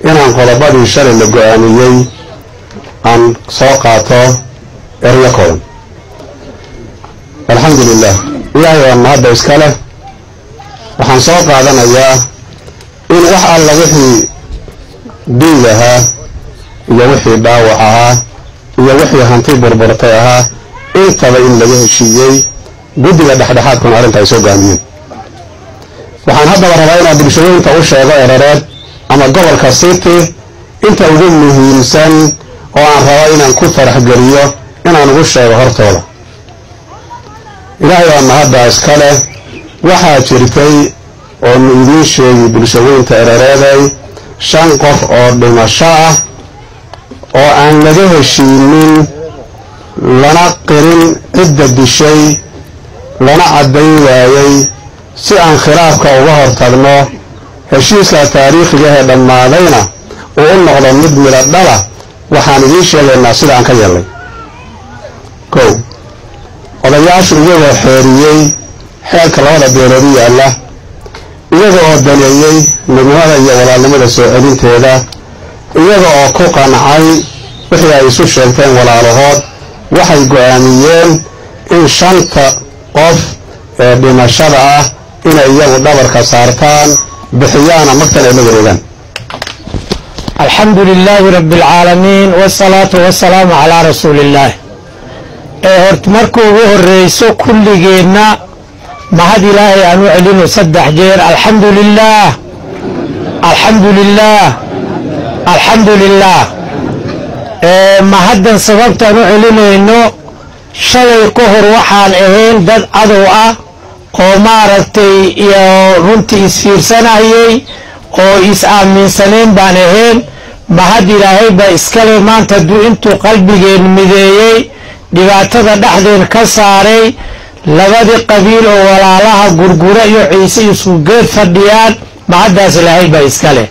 inaan qodobadii shalay la go-aamiyey aan soo qaato eryo koodan alxamdulilah ilaahay waa mahadda iska leh waxaan soo qaadanayaa in wax alla wixii dhiig ahaa iyo wixii dhaawac ahaa iyo wixii hanti burburtay ahaa intaba in laga heshiiyey guddiga dhexdhexaadkuna arrinta ay soo gaamiyeen waxaan haddaba rabaa inaan bulshooyinka u sheego erereed ama gobolka city inta ugu muhiimsan oo aan rabo inaan ku faraxgeliyo inaan ugu sheego hortooda ilaahay waa mahadda iska leh waxaa jirtay oonu idiin sheegi bulshooyinka erereeday shan qof oo dhimasho ah oo aan laga heshiinin lana qirin cidda dishay lana caddayn waayey si aan khilaafka uga hortagno heshiiska taariikhiga ee dhammaadayna uu u noqdo mid midho dhala waxaan idiin sheegaynaa sida aan ka yeelnay kow odayaashu iyagoo xeeriyey xeerka labada beeloodi yaalla iyaga oo daneeyey midnimada iyo walaalnimada soo celinteeda iyaga oo ku qancay wixii ay isu sheegteen walaalahood waxay go-aamiyeen in shanta qof ee dhimashada ah inay iyagu dhabarka saartaan bixiyaana magtan ay la wareegaan alxamdu lilaahi rabi alcaalamiin wsalaatu wasalaamu calaa rasuuli illaah ee hort marka ugu horreyso kulligeenna mahad ilaahay aan u celino saddex jeer alxamdu lilaah alxamdu lilaah alxamdu lilaah mahaddan sababtaan u celinayno shalay ka hor waxaan ahayn dad cadow ah oo maaragtay iyo runtii isfiirsanayay oo is-aaminsaneen baan ahayn mahad ilaahay baa iskale maanta hadduu intuu qalbigeen mideeyey dhibaatada dhexdeen ka saaray labadii qabiil oo walaalaha gurgura iyo ciise isku geed fadhiyaan mahaddaas ilaahay baa iskale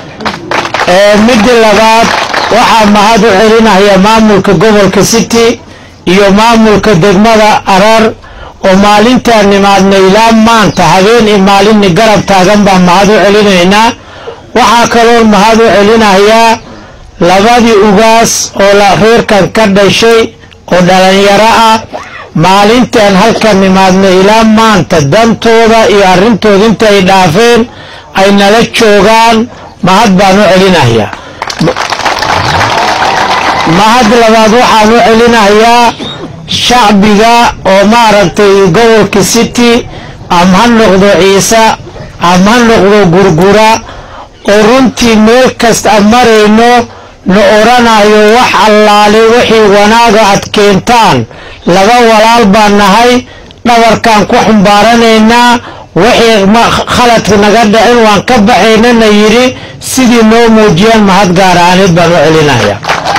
midda labaad waxaa mahad u celinaya maamulka gobolka city iyo maamulka degmada arar oo maalintaan nimaadna ilaa maanta habeen i maalinni garab taagan baan mahad u celinaynaa waxaa kaloo mahad u celinayaa labadii ugaas oo reerkan ka dhashay oo dhalinyaro ah maalintaan halkan nimaadna ilaa maanta dantooda iyo arrintooda inta ay dhaafeen ay nala joogaan mahad baan u celinayaa mahad labaad waxaan u celinayaa shacbiga oo maaragtay gobolka city ama ha noqdo ciise ama ha noqdo gurgura oo runtii meel kasta aan marayno na oranayo wax allaale wixii wanaaga aad keentaan laba walaal baan nahay dhabarkaan ku xumbaaranaynaa wixii khaladka naga dhicin waan ka baxaynana yidhi sidii noo muujiyaan mahad gaar ahaaneed baan u celinaya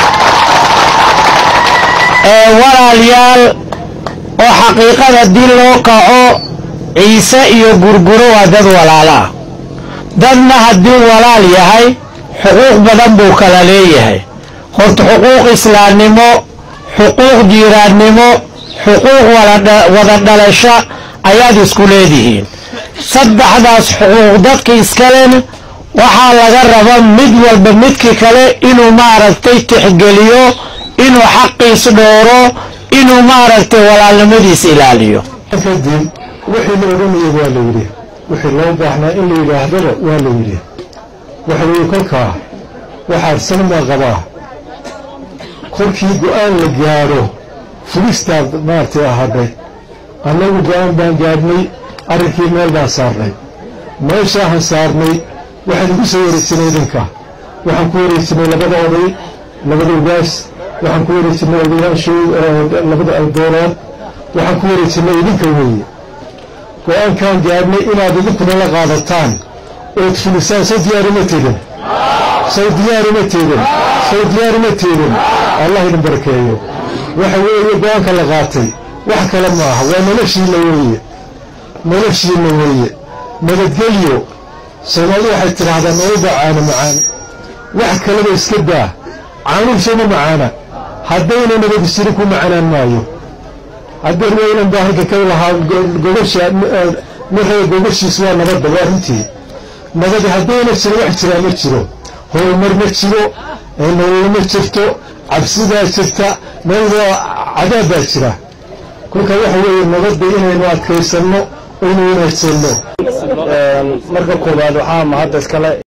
walaalayaal oo xaqiiqada haddii loo kaco ciise iyo gurguro waa dad walaalo ah dadna haddii walaal yahay xuquuq badan buu kala leeyahay horta xuquuq islaamnimo xuquuq jiiraannimo xuquuq wada dhalasho ayaad isku leedihiin saddexdaas xuquuq dadka iskalena waxaa laga raba mid walba midkii kale inuu maaragtay tixgeliyo inuu xaqiis dhooro inuu maaragtay walaalnimadiis ilaaliyo kadib wixii la odhanayay waa la yidhi wixii loo baahnaa in la yidhaahdaba waa la yidhi waxa weeye kolkaa waxaad sanma qabaa kolkii go-aan la gaadho fulistaad maaragtay ahadhay annagu go-aan baan gaadhnay arrinkii meel baan saarnay meeshaahan saarnay waxaan igu soo wareegsanay idinka waxaan ku wareegsanay labada oday labada ugaas waxaan ku wareegsanay odayaashii labada aldoorood waxaan ku wareegsanay idinka weeye go-aankaan gaadhnay inaad idinkuna la qaadataan ood fulisaan soo diyaarima tegin soo diyaarima tegin soo diyaarima tegin allah idin barakeeyo waxa weeye go-aanka la qaatay wax kale ma aha waa noloshiina weeye noloshiina weeye nabadgelyo soomaalidu waxay tidhaahdaa nololba caano macaan wax kaleba iska daa caanuhu sooma macaana haddayna nabadi jirin ku macanaan maayo haddeen weynan baa halka ka lahaa gogosha marraba gogoshiis waa nabadda waa runtii nabadi haddayna jirin wax jiraa ma jiro horumar ma jiro nolol ma jirto cabsidaa jirta meel cadaab baa jira kolka waxa weeye nabadda inaynu adkaysanno aynu wanaagsanno marka koowaad waxaa mahadda iskale